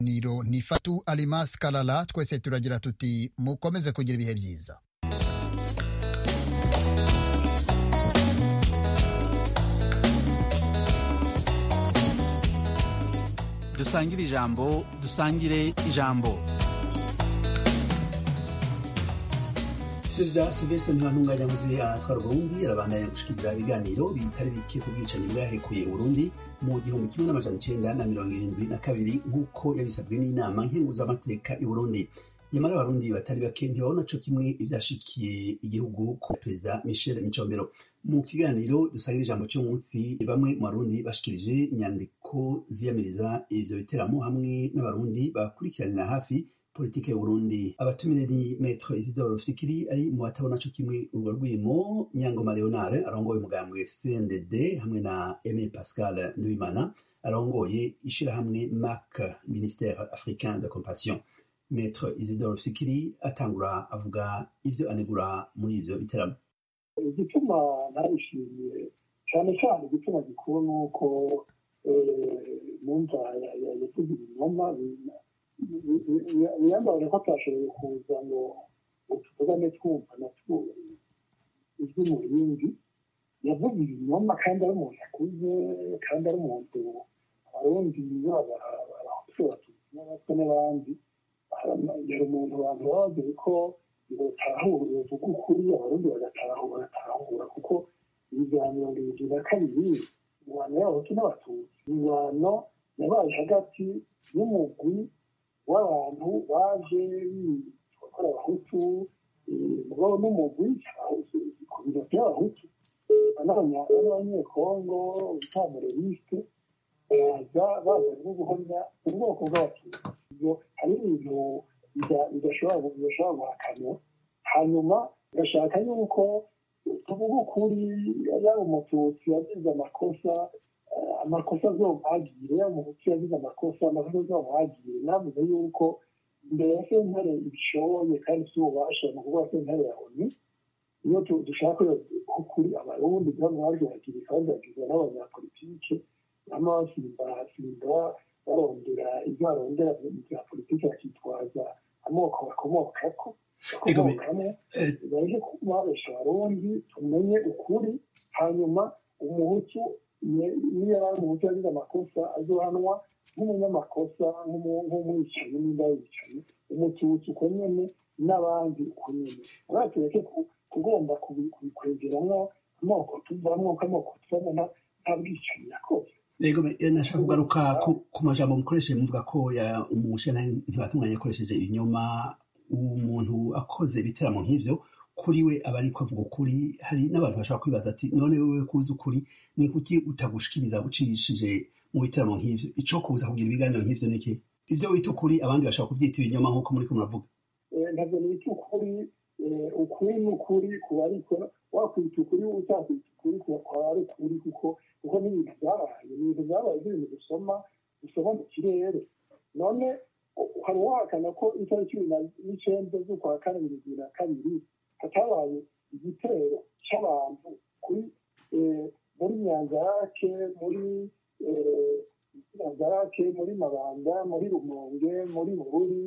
niro ni fatu alimas kalala twese turagira tuti mukomeze kugira ibihe byiza dusangire ijambo dusangire ijambo perezida silvestre ntibantunganya atwara uburundi arabandanya gushikiriza ibiganiro bitari bike ku bwicanyi bwahekuye uburundi mu gihumbi kimwe n'amajana icenda na mirongo irindwi na kabiri nk'uko yabisabwe n'inama nkenguzamateka i burundi nyamara abarundi batari bake ntibabona co kimwe ivyashikiye igihugu ku perezida michel micombero mu kiganiro dusangira ijambo cy'umunsi bamwe mu barundi bashikirije inyandiko ziyamiriza ivyo biteramo hamwe n'abarundi bakurikiranira hafi politike y'uburundi abatumire ni maître isidore rufikiri ari mu batabona co kimwe urwo rwimo nyangoma leonard arongoye umugambwe cndd hamwe na aime pascal nduwimana arongoye ishirahamwe mac ministère africain de compassion maître isidore rufikiri atangura avuga ivyo anegura muri ivyo biteramo igituma narishimiye cyane cyane igituma gikuru ni uko numva yavuze ibinyoma biyambaye ko atashoboye kuza ngo tuvugane twumva na ijwi mu rindi yavuze ibinyoma kandi ari umuntu akuze kandi ari umuntu abarundi baba abahutu abatutsi n'abatwa n'abandi yari umuntu abantu baba bazi ko batahura uvuga ukuri abarundi bagatahura bagatahura kuko ibiganiro bibiri na kabiri ingwano y'abahutu n'abatutsi ingwano yabaye hagati y'umugwi w'abantu baje gukora abahutu mugabo n'umugwi ku biro by'abahutu n'abanyekongo bitamurerisite baza baza no guhamya ubwoko bw'abatutsi ibyo hari ibintu bidashobora guhakanwa hanyuma gashaka yuko tuvuga ukuri yaba umututsi yagize amakosa amakosa azomwagire yaba umututsi yagize amakosa amakosa azomwagire navuze yuko imbere ya sentare ibishoboye kandi si ububasha ni ukuvuga sentare ya oni iyo dushaka ukuri abarundi byamwagiragira kandi bagizwe n'abanyapolitike bama basimba basimba barondera ibyo barondera mu bya politiki bakitwaza amoko bakomokako bakomokamo baje kubabesha abarundi tumenye ukuri hanyuma umuhutu niyo yari umuhutu yagize amakosa azohanwa nk'umunyamakosa nk'umwicanyi n'inda yicanyi umututsi uko nyene n'abandi uko nyene uratureke kugomba kubikwegeramo amoko tuvamwo k'amoko tuvamo nta bwicanyi yakoze rego nashaka kugaruka ku majambo mukoresheje muvuga ko umushana ntibatunganya yakoresheje ibinyoma umuntu akoze ibiteramo nk'ivyo kuri we aba ariko avuga ukuri hari n'abantu bashobora kwibaza ati none wewe kuzi ukuri ni kuki utagushikiriza ucishije mu biteramo nk'ivyo ico kuza kugira ibiganiro nk'ivyo niki ivyo wita ukuri abandi bashobora kuvyita ibinyoma nk'uko muriko muravuga ntabwo nita ukuri ukuri ni ukuri kuba ariko wakwita ukuri utakwita ukuri kwaba ari ukuri kuko kuko ni ibintu byabaye ni ibintu byabaye by'ibintu dusoma dusoma mu kirere none hari uwahakana ko itariki cumi n'icenda z'ukwa kane bibiri na kabiri hatabaye igitero cy'abantu kuri muri nyanzarake muri nyanzarake muri mabanda muri rumonge muri bururi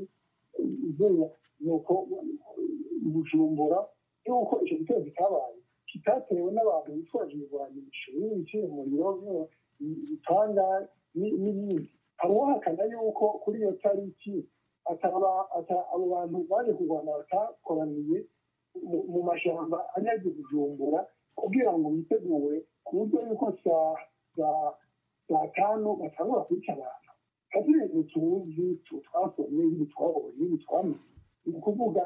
nuko bujumbura yuko icyo gitero kitabaye kitatewe n'abantu bitwaje ibigwanisho biciye umuriro bitanga n'ibindi hari uwahakana yuko kuri iyo tariki abo bantu baje kurwana batakoraniye mu mashyamba anyaze bujumbura kugira ngo bitegure ku buryo yuko saa tanu batangura kwica abantu hari ibintu tuzi twasomye ibi twabonye ibi twamenye ni ukuvuga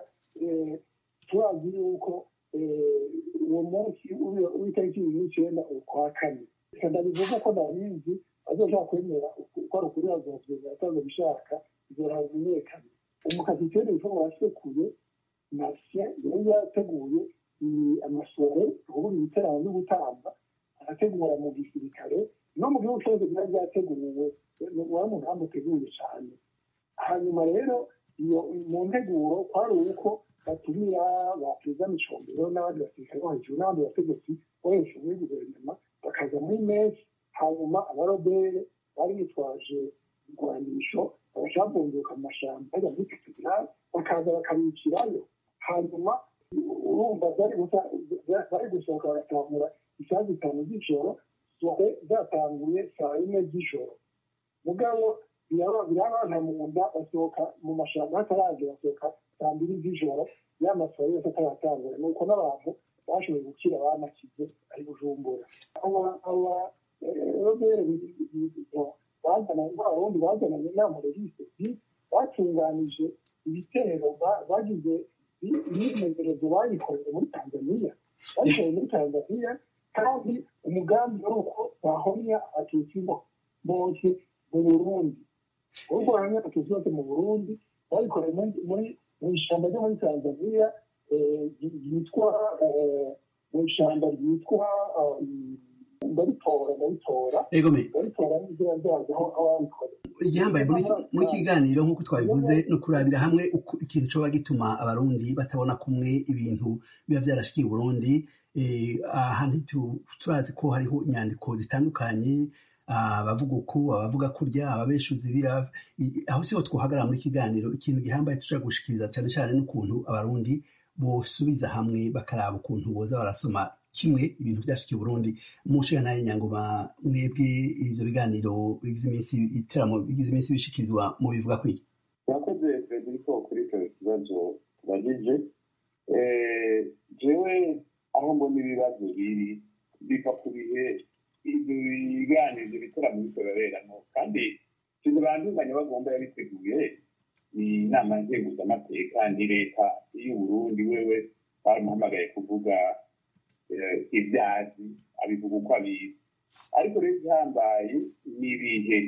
turazi yuko uwo munsi w'itariki ibiri n'icyenda ukwa kane ndabivuga uko ndabizi bazoshaka kwemera uko ari ukuri bazovyenga atazo bishaka izora bimenyekane umukapiteni witwa wasekuye nasye yari yateguye amasore ukuvuga ibiterano byo gutamba arategura mu gisirikare no mu gihugu cyose byari byateguwe wari umugambi uteguye cyane hanyuma rero iyo mu nteguro kwari uko batumira ba perezida micombero n'abandi basirikare bo hejuru n'abandi bategetsi bo hejuru muri guverinoma bakaza muri mesi hanyuma abarobere bari bitwaje igwanisho bagaca babunguka mu mashyamba bajya muri katedrali bakaza bakabicirayo hanyuma urumva bari gusohoka bagatangura isaha zitanu z'ijoro sohe zatanguye saa yine z'ijoro mugabo birabana mu nda basohoka mu mashyamba hataragera basohoka saa mbiri z'ijoro ya masohoro yose ataratangura ni uko n'abantu bashoboye gukira banakize ari bujumbura aba robere bazananye abarundi bazananye inama regisi batunganije ibitero bagize imyimenyerezo bayikoreye muri tanzaniya bayikoreye muri tanzaniya kandi umugambi ari uko bahomya abatutsi bose mu burundi ahubwo bahamya abatutsi bose mu burundi bayikoreye muri mu ishyamba ryo muri tanzaniya ryitwa mu ishyamba ryitwa ndabitora ndabitora ndabitora n'inzira zazo aho babikoreye igihambaye muri kiganiro nk'uko twabivuze ni ukurabira hamwe ikintu coba gituma abarundi batabona kumwe ibintu biba vyarashikiye uburundi ahandi turazi ko hariho inyandiko zitandukanye abavuga uku abavuga kurya ababeshuzi aho siho twohagarara muri kiganiro ikintu gihambaye tushobora gushikiriza cyane cyane n'ukuntu abarundi bosubiza hamwe bakaraba ukuntu boza barasoma kimwe ibintu vyashikiye Burundi mu nshinga naye nyangoma mwebwe ivyo biganiro bigize iminsi iteramo bigize iminsi bishikirizwa mu bivuga kwiki murakoze frederico kuri icyo kibazo tubagije jewe aho mbona ibibazo biri biva ku bihe ibyo biganiro ibyo bitaramo bikoreramo kandi ikintu banduzanya bagomba yabiteguye ni inama nzenguzamateka ni leta y'uburundi wewe baramuhamagaye kuvuga ibyazi abivuga uko abizi ariko rero igihambaye ni ibihe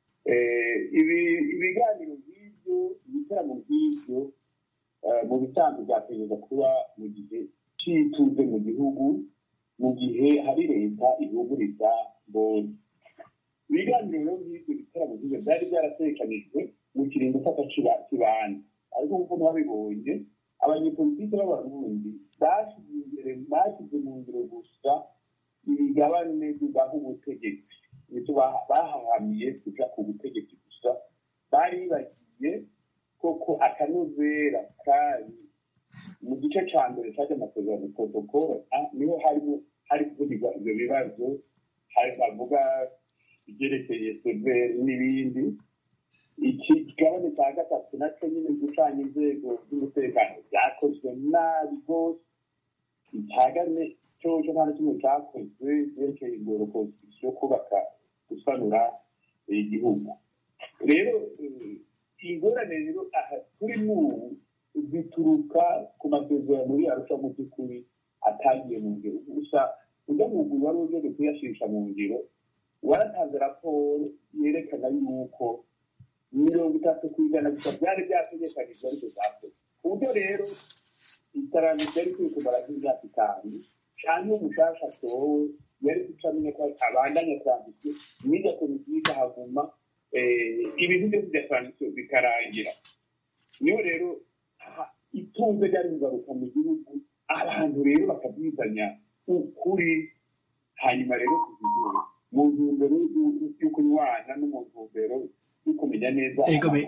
ibiganiro nk'ibyo ibitaramo nk'ibyo mu bisanzwe byategereza kuba mu gihe cy'ituze mu gihugu mu gihe hari leta ihuguriza mbonye ibiganiro rero nk'ibyo bitaramo nk'ibyo byari byaratekanijwe mu kiringo cy'akakibanza ariko nk'uko mwabibonye abanyepolitiki b'abarundi bashyize imbere bashyize mu ngiro gusa imigabane bibaha ubutegetsi nicyo bahahamiye kuja ku butegetsi gusa bari bagiye koko akanovera kari mu gice ca mbere caje amasezerano protokole niho harimo hari kuvugirwa ivyo bibazo hari bavuga ibyerekeye severi n'ibindi iki kigabane cya gatatu nacyo nyine gucanya inzego z'umutekano byakozwe nabi rwose icya kane cyo nta na kimwe cyakozwe byerekeye ingoro konstitusiyo yo kubaka gusanura igihugu rero ingorane rero aha turi n'ubu zituruka ku masezerano yarusha mu by'ukuri atagiye mu ngiro gusa ujya mu guru wari uje kuyashisha mu ngiro waratanze raporo yerekana yuko mirongo itatu ku ijana gusa byari byategekanijwe ariko zakoze ku buryo rero iterambere ryari kuri kumara nk'imyaka itanu cyangwa umushasha atowe yari guca amenya ko abandanya transition n'iyo komisiyo ikahaguma ibintu byose bya transition bikarangira niyo rero itunze ryari kugaruka mu gihugu abantu rero bakabyizanya ukuri hanyuma rero kuzigira mu ntumbero yo kunywana no mu ntumbero yo kumenya neza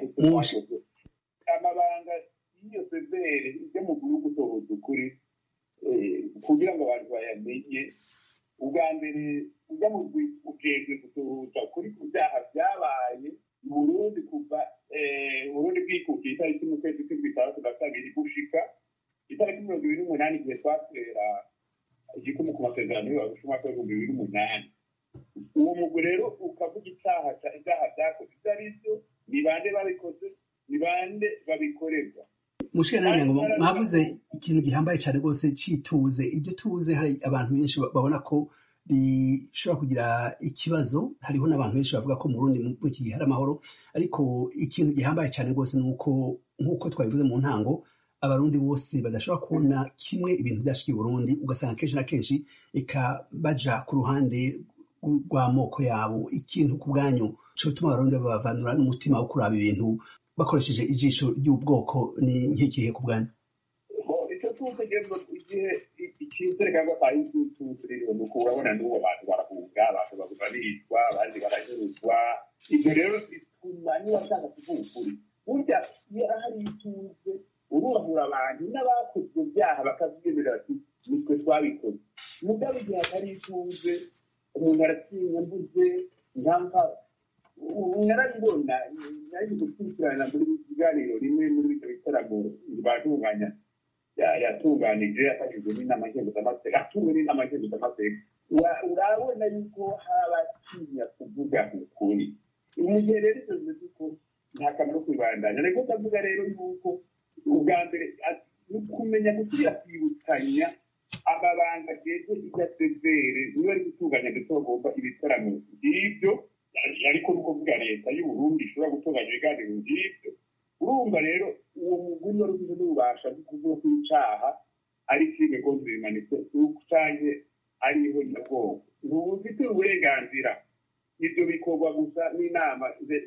amabanga y'iyo severe yo mu gihugu utohoza ukuri kugira ngo abantu bayamenye ubwa mbere ujya mu ujejwe gutohoza ukuri ku byaha byabaye mu burundi kuva uburundi bwikukiye itariki mu kwezi kw'indwi itandatu na kabiri gushika itariki mirongo ibiri n'umunani igihe twatera igikumu ku masezerano y'abarusha umwaka w'ibihumbi bibiri n'umunani uwo mugwi rero ukavuga icyaha ibyaha byakoze ibyo ari byo ni bande babikoze ni bande babikorerwa mushira ngo mwavuze ikintu gihambaye cyane rwose cyituze iryo tuze hari abantu benshi babona ko rishobora kugira ikibazo hariho n'abantu benshi bavuga ko mu Burundi muri iki gihe hari amahoro ariko ikintu gihambaye cyane rwose ni uko nk'uko twabivuze mu ntango abarundi bose badashobora kubona kimwe ibintu byashikiye Burundi ugasanga kenshi na kenshi eka baja ku ruhande rw'amoko yabo ikintu ku bwanyu cyo gutuma abarundi babavanura n'umutima wo kuraba ibintu bakoresheje ijisho ry'ubwoko ni nk'ikihe ku bwanyu icyo tutegerezwa igihe icyizere cyangwa kwa yututu rero ni urabona n'ubu abantu barahunga abantu baguma bicwa abandi baranyuruzwa ibyo rero bigatuma niba ashaka kuvuga ukuri burya iyo hari ituze urubahura abantu n'abakoze ibyo byaha bakabyemerera bati nitwe twabikoze mugabo igihe hatari ituze umuntu aratinya mbuze ntanka narabibona nari gukurikirana muri kiganiro rimwe muri ibyo bitaramo batunganya yatunganije yafashijwe n'inama nkenguzamateka atumwe n'inama nkenguzamateka urabona yuko hari abatinya kuvuga ukuri mu gihe rero ibyo bimeze uko nta kamaro kwibandanya ariko ndavuga rero yuko ubwa mbere ni kumenya gusubira kwibutsanya amabanga ageze igasezere niba ari gutunganya ndetse bagomba ibitaramo by'ibyo ariko ni ukuvuga leta y'uburundi ishobora gutunganya ibiganiro by'ibyo urumva rero uwo muguri wari ufite n'ububasha bwo kuvuga ko icyaha ari filime gonzi bimanitse canke ariho nyabwoko ntubufite uburenganzira ibyo bikorwa gusa n'inama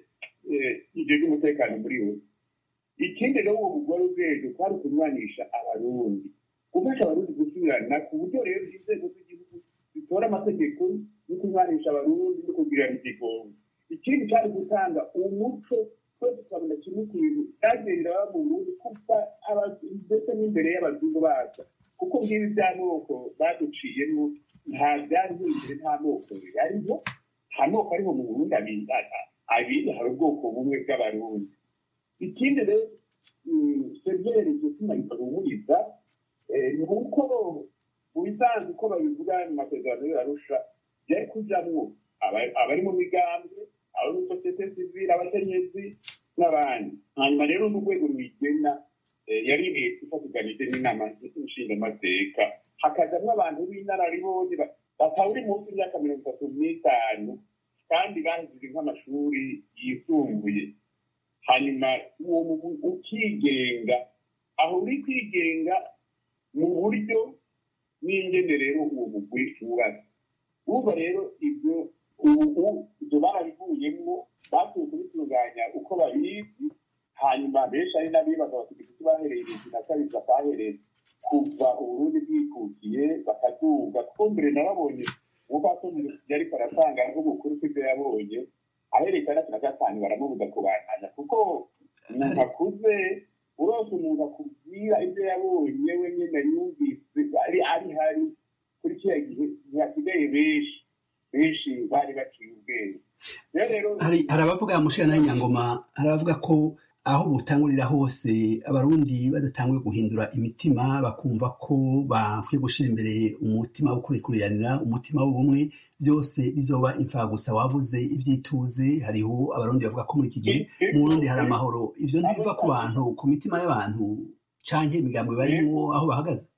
ijejwe umutekano muri we ikindi rero uwo mugore ubwenge kwari ukunywanisha abarundi gufasha abarundi gusubirana ku buryo rero inzego z'igihugu zitora amategeko yo kunywanisha abarundi no kugirana igigongo ikindi cyari gutanga umuco twese tukabona kimwe kintu cyagendera mu burundi kuva ndetse n'imbere y'abazungu bacu kuko ngibi by'amoko baduciyemo nta byariho imbere nta moko bihariho nta moko ariho mu burundi abiri hari ubwoko bumwe bw'abarundi ikindi rero severe gituma bihumuriza ni uko mu bisanzwe uko babivuga mu masezerano y'arusha byari kujyamwo abari mu migambwe abo muri sosiyete sivile abakenyezi n'abandi hanyuma rero n'urwego rwigena yari leta ifatiganije n'inama nshingamateka hakajamwo abantu b'inararibonye batawuri munsi y'imyaka mirongo itatu n'itanu kandi bahejeje nk'amashuri yisumbuye hanyuma uwo mugwi ukigenga aho uri kwigenga mu buryo n'ingene rero uwo mugwi wubatse urumva rero ibyo ubu ibyo barabivuyemo batuye kubitunganya uko babizi hanyuma benshi ari n'abibaza bati igiti bahereye ibintu na kabiri batahereye kuva uburundi bwikukiye bakaduga kuko mbere nababonye umupfasoni yariko aratanga nk'ubukuru kw'ibyo yabonye ahereye itandatu na gatanu baramubuza kubandanya kuko umuntu akuze urose umuntu akubwira ibyo yabonye we nyine yumvise ari ari hari kuri kiriya gihe ntihasigaye benshi benshi bari baciye ubwenge hari abavuga mushira nayo nyangoma hari abavuga ko aho butangurira hose abarundi badatanguye guhindura imitima bakumva ko bakwiye gushyira imbere umutima wo kurekuranira umutima w'ubumwe byose bizoba imfagusa wavuze ibyituze hariho abarundi bavuga ko muri iki gihe mu burundi hari amahoro ibyo ntibiva ku bantu ku mitima y'abantu canke imigambwe barimo aho bahagaze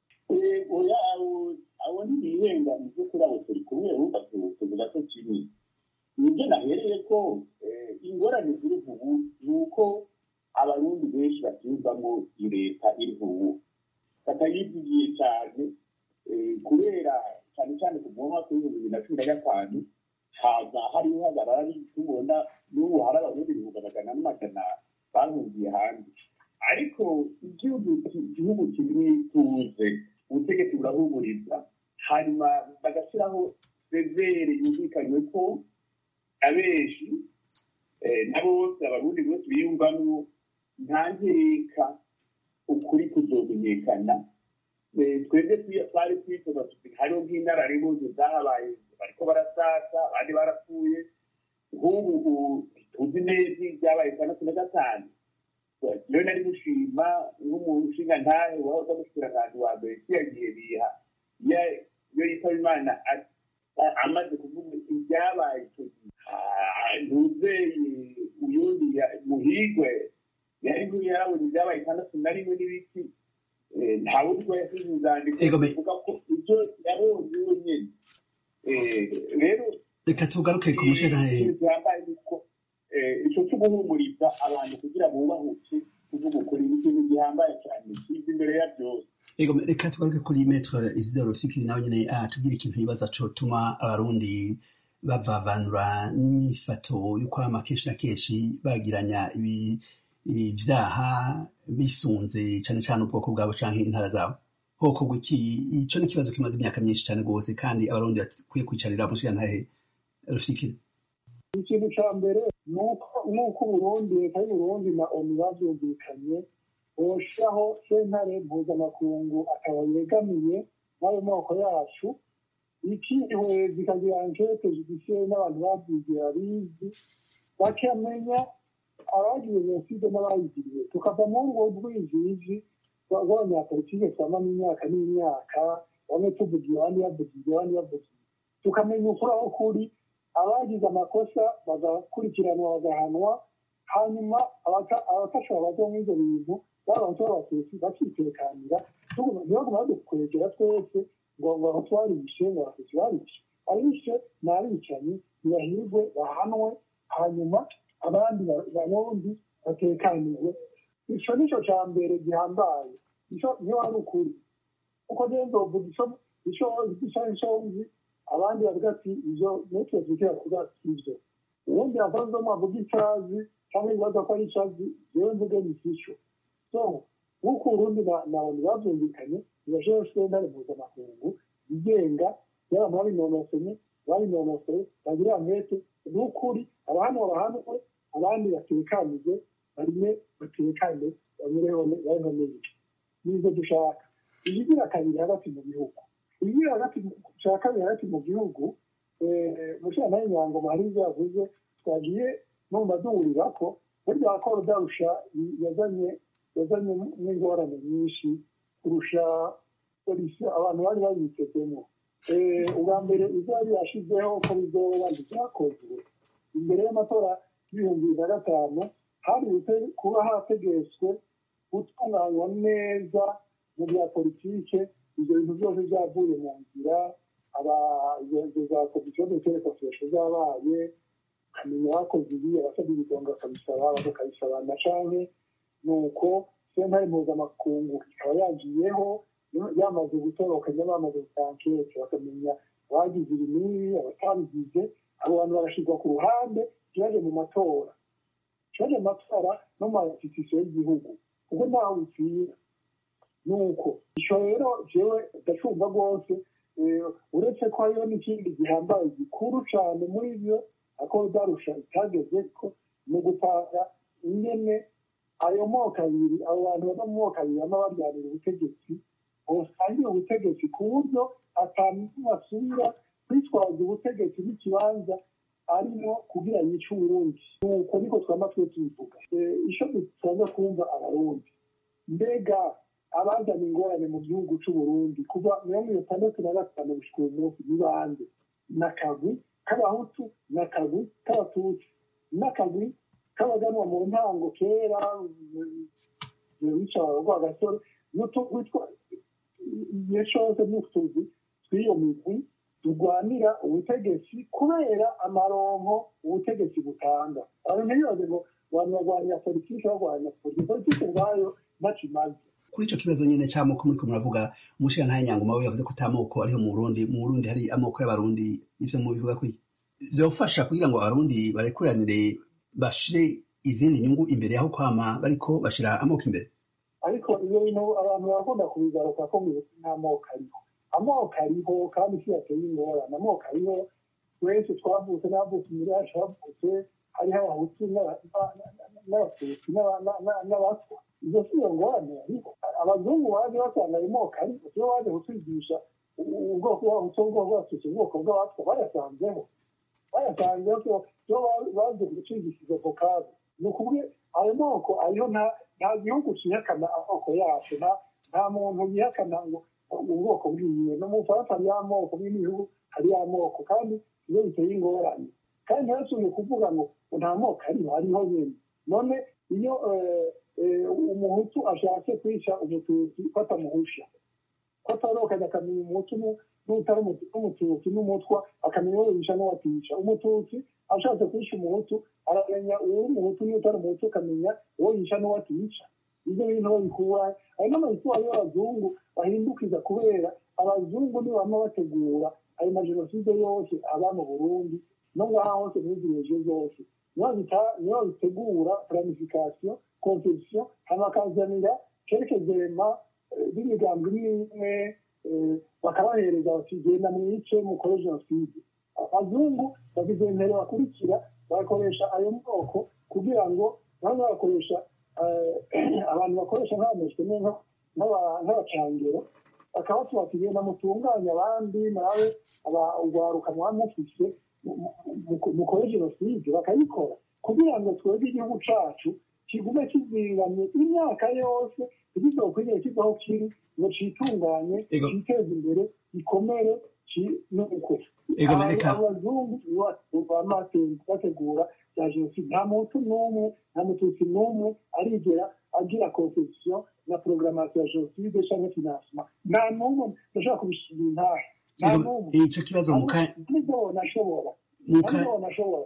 abo ntibihenda mu by'ukuri abo turi kumwe wumva tuvuga ko kimwe nibyo nahereye ko ingorane ziri ubu ni uko abarundi benshi batumvamo leta iri ubu batayivugiye cyane kubera cyane cyane ku mwaka w'ibihumbi bibiri na cumi na gatanu haza hariho hagarara tubona n'ubu hari abarundi ibihumbi magana n'amagana bahungiye hanze ariko igihugu igihugu kirimo ituze ubutegetsi burahumuriza hanyuma bagashyiraho severe yumvikanywe ko abenshi na bose abarundi bose biyumvamo nta nkeka ukuri kuzomenyekana twebwe twari twifuza tuti hariho nk'inararibonye zahabaye bariko barasasa abandi barapfuye nk'ubu tuzi neza ibyabaye itandatu na gatanu rero nari gushima nk'umuntu ushinga ntahe wahoza mushikiranganji wa mbere kiyagiye biha iyo yitaba imana amaze kuvuga ibyabaye icyo gihe ntuzeye uyundi muhigwe yari yarabonye ibyabaye itandatu na rimwe n'ibiti nta wundi ko yasize inzandiko ivuga ko ibyo yabonye wenyine rero reka tugaruke ku mushenahe byambaye nuko icyo cyo guhumuriza abantu kugira ngo bubahuke kuvuga ukuri ni ikintu gihambaye cyane kiza imbere ya byose Ego reka tugaruke kuri metre Isidore Fikiri nawe nyene atubwira ikintu yibaza cotuma abarundi bavavanura n'inyifato yo kwama kenshi na kenshi bagiranya ibi ivyaha bisunze cane cane ubwoko bwabo canke intara zabo hokorwa iki ico ni ikibazo kimaze imyaka myinshi cane rwose kandi abarundi bakwiye kwicarira mushigantahe Rufikiri ikintu cya mbere nuko uburundi leta y'uburundi na onu bavyumvikanye boshiraho sentare mpuzamakungu akaba yegamiye n'ayo moko yacu ikiriwe zikagira ankete judiciaire n'abantu babyigiye babizi bakamenya abagize jenoside n'abayigiriye tukava mu ngo rw'ijiji rw'abanyapolitike twama n'imyaka n'imyaka bamwe tuvugiye abandi bavugiye abandi bavugiye tukamenya ukuri aho kuri abagize amakosa bagakurikiranwa bagahanwa hanyuma abafasha babaza muri ibyo bintu babanza b'abatutsi bakitekanira ntibaguma badukwegera twese ngo ngo aho twarishe ngo abatutsi barishe abishe ni abicanyi ntibahirwe bahanwe hanyuma abandi barundi batekanirwe ico nico ca mbere gihambaye niyo wari ukuri kuko rero nzovuga ico ico nzi abandi bavuga ati ivyo netwe twikira kuvuga ivyo ubundi avanze mwavuga icazi cyangwa ibibazo ko ari icazi jewe mvuge ni ico so nk'uko urundi na onu bavyumvikanye ntibashobora sentare mpuzamakungu igenga y'abantu babinonoseye babinonoseye bagira amete ni ukuri abahanwa bahanwe abandi batekanije barime batekane banyureho babeho neza nizo dushaka ibigira kabiri hagati mu gihugu ibigira hagati cya kabiri hagati mu gihugu mushana y'inyango hari ibyo yavuze twagiye no mu maduhurira ko burya ko rudarusha yazanye yazanye n'ingorane nyinshi kurusha polisi abantu bari babitezemo ubwa mbere ibyo yari yashizeho ko bizoba ntibyakozwe imbere y'amatora y'ibihumbi bibiri na gatanu hari kuba hategetswe gutunganywa neza mu bya politike ibyo bintu byose byavuye mu nzira izo za komisiyo de kosesho zabaye ukamenya abakoze ibi abasabye ibidongo bakabisaba bakabisaba na canke ni uko sentare mpuzamakungu ikaba yagiyeho yamaze gutorokanya bamaze gutankete bakamenya abagize ibi n'ibi abatabigize abo bantu bagashyirwa ku ruhande kibaje mu matora kibaje mu matora no mu masitisiyo y'igihugu kuko ntawe bipfira ni uko icyo rero jewe ndacumva rwose uretse ko hariho n'ikindi gihambaye gikuru cyane muri byo ako darusha itageze ko mu gutanga ingene ayo moko abiri abo bantu bava mu moko abiri bama baryanira ubutegetsi bosangira ubutegetsi ku buryo atantu basubira kwitwaza ubutegetsi n'ikibanza arimo kugira yice uburundi nuko niko twama twe tubivuga ico dusanzwe kumva abarundi mbega abazana ingorane mu gihugu c'uburundi kuva mirongo itandatu na gatanu gushika uyu munsi ni bande n'akagwi k'abahutu n'akagwi k'abatutsi n'akagwi k'abaganwa mu ntango kera wica rwagasore witwa igihe cose n'utuzi tw'iyo migwi turwanira ubutegetsi kubera amaronko ubutegetsi butanga abantu ntibibaze ngo abantu barwanira politiki barwanira politiki politiki ubwayo ntaco imaze kuri ico kibazo nyene c'amoko muriko muravuga umushirantahe nyangoma we yavuze ko ata moko ariho mu burundi mu burundi hari amoko y'abarundi ivyo mubivuga kwiki vyofasha kugira ngo abarundi barekuranire bashire izindi nyungu imbere yaho kwama bariko bashira amoko imbere ariko iyo bintu abantu barakunda kubigaruka ko nta moko ariho amoko ariho kandi isi yateye ingorane amoko ariho twese twavutse n'abavutse imbere yacu bavutse hariho abahutu n'abatutsi n'abatwa izo si iyo ngorane ariko abazungu baje basanga ayo moko ariko sibo baje kutwigisha ubwoko bw'abahutu ubwoko bw'abatutsi ubwoko bw'abatwa bayasanzeho bayasanzeho sibo baje kutwigisha izo vokabu ni ukuvuga ayo moko ariho nta gihugu cyihakana amoko yacu nta muntu yihakana ngo ubwoko bwiwe no mu bufaransa hari amoko n'ibihugu hari amoko kandi iyo biteye ingorane kandi ntibasubiye kuvuga ngo nta moko ariho hariho nyine none iyo umuhutu ashatse kwica umututsi ko atamuhusha ko atorokanye akamenya umuhutu n'utari umututsi n'umutwa akamenya uwo yisha n'uwatica umututsi ashatse kwica umuhutu aramenya uwo umuhutu n'utari umuhutu akamenya uwo yisha n'uwatica ibyo bintu babikura hari n'amayitwari y'abazungu bahindukiza kubera abazungu nibama bategura ayo majenoside yose aba mu burundi no ngaha hose muri zireje zose niyo bitegura planification conception hama bakazanira kerekezema b'imigambi n'imwe bakabahereza bati genda mwice mukore jenoside abazungu bagize mbere bakurikira bagakoresha ayo moko kugira ngo bamwe bagakoresha abantu bakoresha nk'abameswe nk'abacangero bakabatuma ati genda mutunganye abandi nawe urwaruka muba mufise mukore jenoside bakayikora kugira ngo twebwe igihugu cacu kigume kizingamye imyaka yose ntikizokwigere kivaho kiri ngo citunganye citeze imbere gikomere nuko abazungu bategura bya jenoside nta muntu n'umwe nta mututsi n'umwe arigera agira conception na programmation ya jenoside canke financement nta n'umwe ndashobora kubishira intahe nta n'umwe ico kibazo nibona ashobora nibona ashobora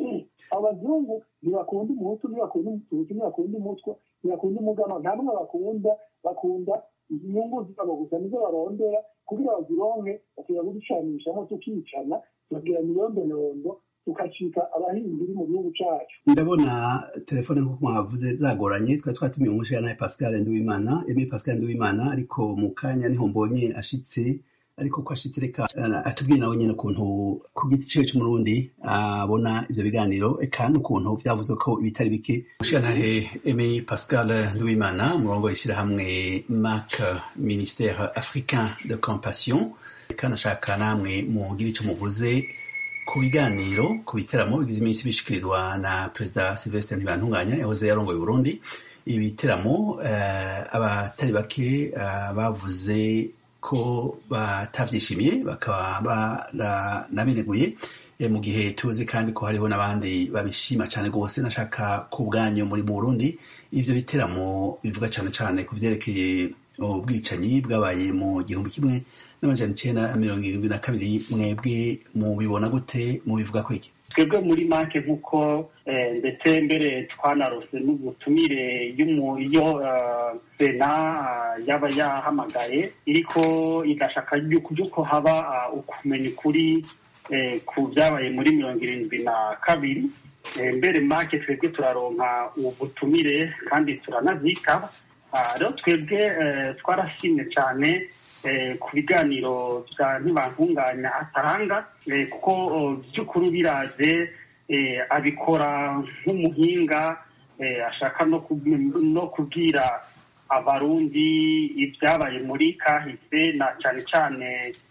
abazungu ntibakunda umuhutu ntibakunda umututsi ntibakunda umutwa ntibakunda umugama nta n'umwe bakunda bakunda inyungu zabo gusa nizo barondera kugira bazironke bakwiye kuducanishamo tukicana tukagira miliyondolondo tukacika abahinzi mu gihugu cacu ndabona telefone nk'uko mwavuze zagoranye twari twatumiye umushana pascal nduwimana eme pascal nduwimana ariko mu kanya niho mbonye ashitse ariko ko ashitse reka atubwiye nawe nyine ukuntu ku giti ciwe c'umurundi abona ivyo biganiro eka n'ukuntu vyavuzwe ko ibitari bike mushiyantahe eme pascal nduwimana umurongo w'ishirahamwe mac ministère africain de compassion kandi ashaka namwe mugira ico muvuze ku biganiro ku biteramo bigize iminsi bishikirizwa na perezida Sylvestre Ntibantunganya yahoze yarongoye Burundi ibiteramo uh, abatari bake uh, bavuze ko batavyishimiye bakaba baranabineguye mu gihe tuzi kandi ko hariho n'abandi babishima cyane rwose nashaka ku bwanyu muri mu Burundi ivyo biteramo bivuga cyane cyane ku vyerekeye ubwicanyi bwabaye mu gihumbi kimwe n'amajana icenda mirongo irindwi na kabiri mwebwe mubibona gute mubivuga ko iki twebwe muri make nk'uko ndetse mbere twanarose n'ubutumire iyo sena yaba yahamagaye iriko igashaka yuko haba ukumenya ukuri ku byabaye muri mirongo irindwi na kabiri mbere make twebwe turaronka ubutumire kandi turanazitaba rero twebwe twarashimye cyane ku biganiro bya ntibantunganya atanga kuko by'ukuri biraje abikora nk'umuhinga ashaka no kubwira abarundi ibyabaye muri kahise na cyane cyane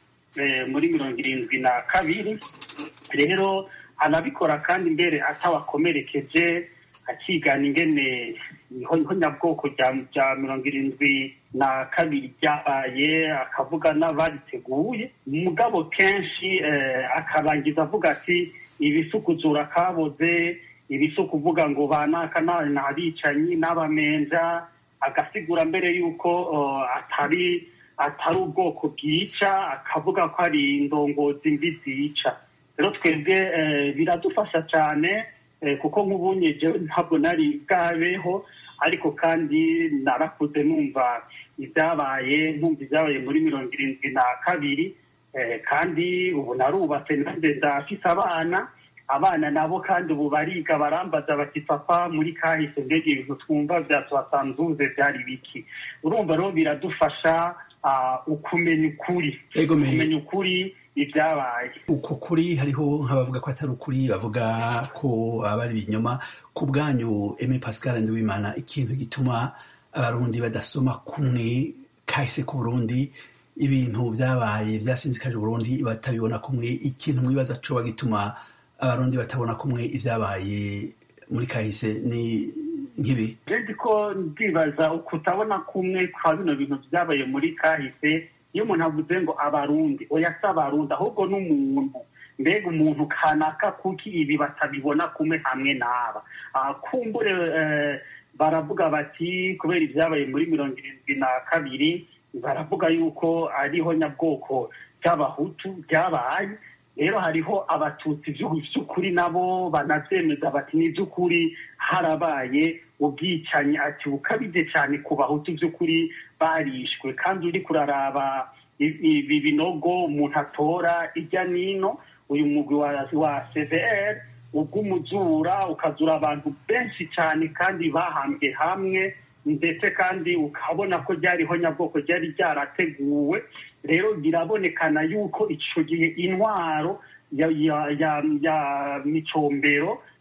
muri mirongo irindwi na kabiri rero anabikora kandi mbere atawakomerekeje akigana ingene niho nyabwoko bya mirongo irindwi na kabiri byabaye akavuga n'abariteguye mugabo kenshi akarangiza avuga ati ibisukuzura kaboze ibisukuvuga ngo banaka ni abicanyi n'abamenja agasigura mbere y'uko atari atari ubwoko bwica akavuga ko ari indongozi mbi zica rero twebwe biradufasha cyane kuko nk'ubunye ntabwo nari bwabeho ariko kandi narakuze numva ibyabaye nkumva ibyabaye muri mirongo irindwi na kabiri kandi ubu narubatse nanjye ndafise abana abana nabo kandi ubu bariga barambaza bati papa muri kahise mbega ibintu twumva bya tuhasanzuze byari biki urumva rero biradufasha ukumenya ukuri kumenya ukuri ibyabaye uko kuri hariho nk'abavuga ko atari ukuri bavuga ko aba ari ibinyoma ku bwanyu eme pascal nduwimana ikintu gituma abarundi badasoma kumwe kahise ku burundi ibintu byabaye byasinzikaje uburundi batabibona kumwe ikintu mwibaza coba gituma abarundi batabona kumwe ibyabaye muri kahise ni nk'ibi redi ko ndibaza kutabona kumwe kwa bino bintu byabaye muri kahise iyo umuntu avuze ngo abarundi oya si abarundi ahubwo n'umuntu mbega umuntu kanaka kuki ibi batabibona kumwe hamwe n'aba kumbure baravuga bati kubera ibyabaye muri mirongo irindwi na kabiri baravuga yuko ariho nyabwoko by'abahutu byabaye rero hariho abatutsi by'ukuri nabo banabyemeza bati ni iby'ukuri harabaye ubwicanyi ati bukabije cyane ku bahutu by'ukuri barishwe kandi uri kuraraba ibi binogo umuntu atora ijya n'ino uyu mugwi wa cvr ubw'umuzura ukazura abantu benshi cyane kandi bahambwe hamwe ndetse kandi ukabona ko ryariho nyabwoko ryari ryarateguwe rero birabonekana yuko icyo gihe intwaro ya micombero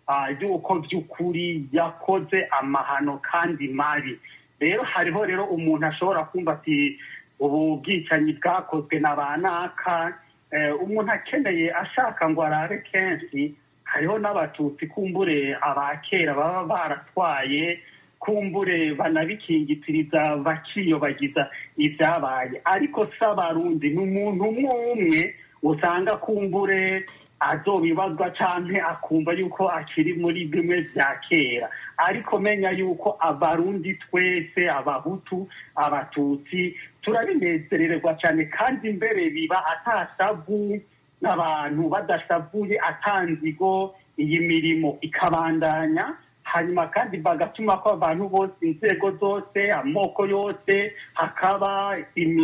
y'uko by'ukuri yakoze amahano kandi mabi rero hariho rero umuntu ashobora kumva ati ubu bwicanyi bwakozwe na ba naka umuntu akeneye ashaka ngo arabe kenshi hariho n'abatutsi kumbure abakera baba baratwaye kumbure banabikingitiriza bakiyobagiza ibyabaye ariko si abarundi ni umuntu umwe umwe usanga kumbure azobibazwa canke akumva yuko akiri muri bimwe vya kera ariko menya yuko abarundi twese abahutu abatutsi turabinezererwa cyane kandi mbere biba atasavu n'abantu badashavuye atanzigo iyi mirimo ikabandanya hanyuma kandi bagatuma ko abantu bose inzego zose amoko yose hakaba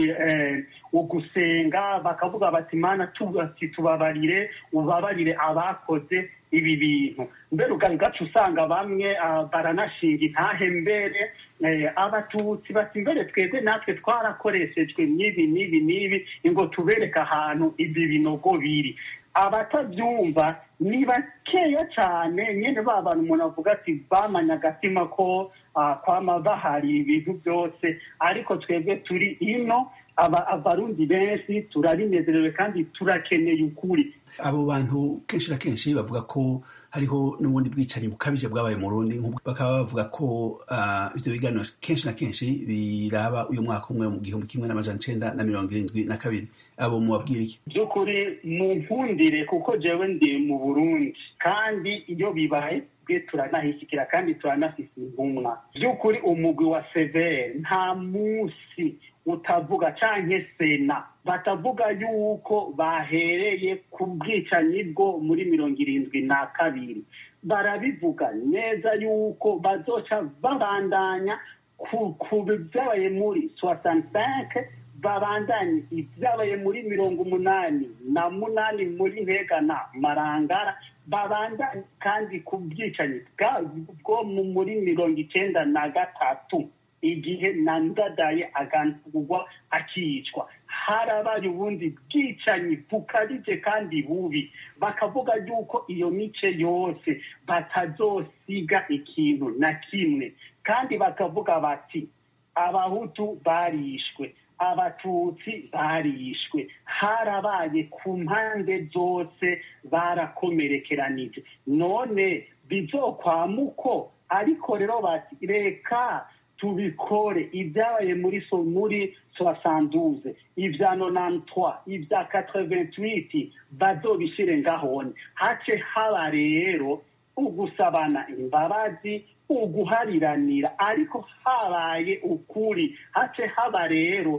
ugusenga bakavuga bati mana tubabarire ubabarire abakoze ibi bintu mbere ugaca usanga bamwe baranashinga intahe mbere abatutsi bati mbere twebwe natwe twarakoreshejwe n'ibi n'ibi n'ibi ngo tubereke ahantu ibi binogo biri abatabyumva ni bakeya cyane nyine ba bantu umuntu avuga ati bamanye agatima ko kwama bahari ibintu byose ariko twebwe turi ino abarundi benshi turabinezerewe kandi turakeneye ukuri abo bantu kenshi na kenshi bavuga ko hariho n'ubundi bwicanyi bukabije bwabaye mu rundi bakaba bavuga ko ibyo biganiro kenshi na kenshi biraba uyu mwaka umwe mu gihumbi kimwe n'amajana icenda na mirongo irindwi na kabiri abo mubabwira iki by'ukuri mu mpfundire kuko jewe ndi mu burundi kandi iyo bibaye twe turanahishyikira kandi turanafise intumwa by'ukuri umugwi wa severe nta munsi utavuga canke sena batavuga yuko bahereye ku bwicanyi bwo muri mirongo irindwi na kabiri barabivuga neza yuko bazoca babandanya ku byabaye muri soixante babandanye ibyabaye muri mirongo umunani na munani muri ntega na marangara babandanye kandi ku bwicanyi bwo muri mirongo icenda na gatatu igihe nandadaye agandurwa akicwa harabaye ubundi bwicanyi bukabije kandi bubi bakavuga yuko iyo mice yose batazosiga ikintu na kimwe kandi bakavuga bati abahutu barishwe abatutsi barishwe harabaye ku mpande zose barakomerekeranije none bizokwamuko ariko rero bati reka tubikore ibyabaye muri so muri soixante ibya nonantwa ibya quatre-vingt-huit bazobishire ngahone hace haba rero ugusabana imbabazi uguhariranira ariko habaye ukuri hace haba rero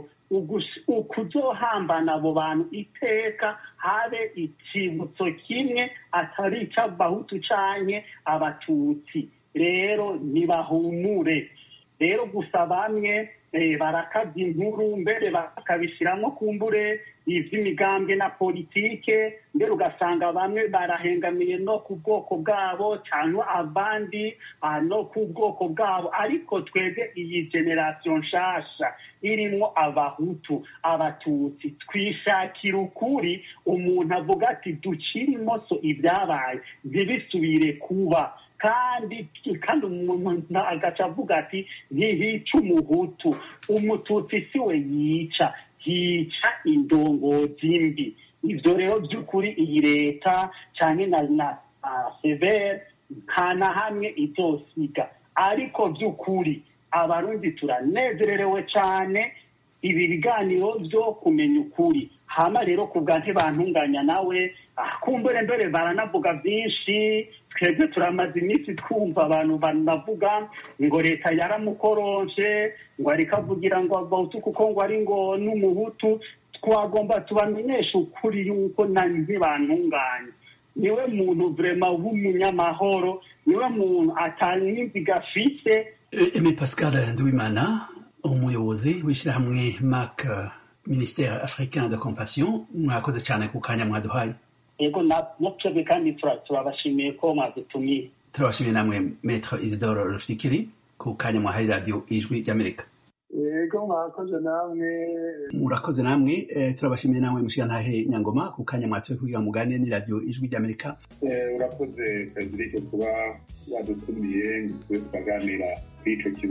ukuzohambana abo bantu iteka habe ikibutso kimwe atari ic'abahutu canke abatutsi rero ntibahumure rero gusa bamwe barakabya inkuru mbere bakabishyiramo kumbure iby'imigambwe na politike mbere ugasanga bamwe barahengamiye no ku bwoko bwabo cyangwa abandi no ku bwoko bwabo ariko twebwe iyi generasiyo nshasha irimo abahutu abatutsi twishakira ukuri umuntu avuga ati ducire imoso ibyabaye ntibisubire kuba kandi kandi umuntu agaca avuga ati ntihica umuhutu umututsi si we yica hica indongozi mbi ibyo rero by'ukuri iyi leta cyane na na severe nta na hamwe izosiga ariko by'ukuri abarundi turanezererewe cyane ibi biganiro byo kumenya ukuri hama rero ku bwa ntibantunganya nawe kumbure mbere baranavuga byinshi twebwe turamaze iminsi twumva abantu banavuga ngo leta yaramukoronje ngo ariko avugira ngo abahutu kuko ngo ari ngo n'umuhutu twagomba tubamenyesha ukuri yuko na ntibantunganye niwe muntu vrema w'umunyamahoro niwe muntu atanyimbiga afise eme pascal nduwimana umuyobozi w'ishyirahamwe mac ministère africain de compassion mwakoze cyane ku kanya mwaduhaye yego natwebwe kandi turabashimiye ko mwadutumiye turabashimiye namwe maître isidore rufikiri ku kanya mwahaye radiyo ijwi ry'amerika ego mwakoze namwe murakoze namwe eh, turabashimiye namwe mushigantahe nyangoma ku kanya mwatoye kugira ngo muganire n'iradiyo ijwi ry'amerika urakoze frederic kuba wadutumiye ngo tube tukaganira kuri ico kibazo